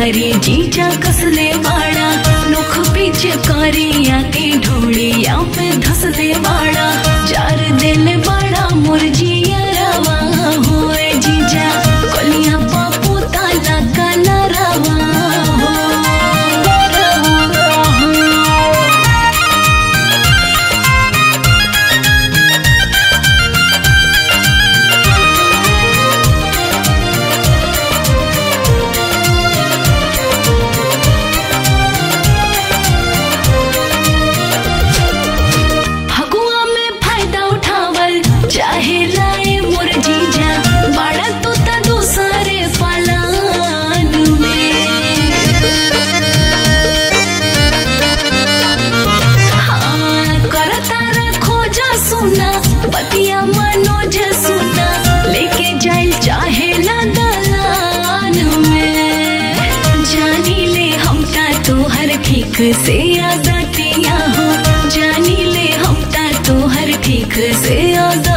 करी जीजा कसले बाड़ा नुख पीछे करिया के ढोड़िया पे धसले बाड़ा चार दिल बड़ा मुरजिया रवा होए जीजा कलिया पापू ताला काला रवा हो फगुआ में फायदा उठावल चाहे लाए मोर जीजा बड़ा तो ता दूसरे पलान में हाँ करता रखो जा सुना बतिया मनोज सुना लेके जाइल चाहे ला दलान में जानी ले हम ता तोहर ठीक से आदतिया हो जानी ले हम ता तोहर ठीक से आदत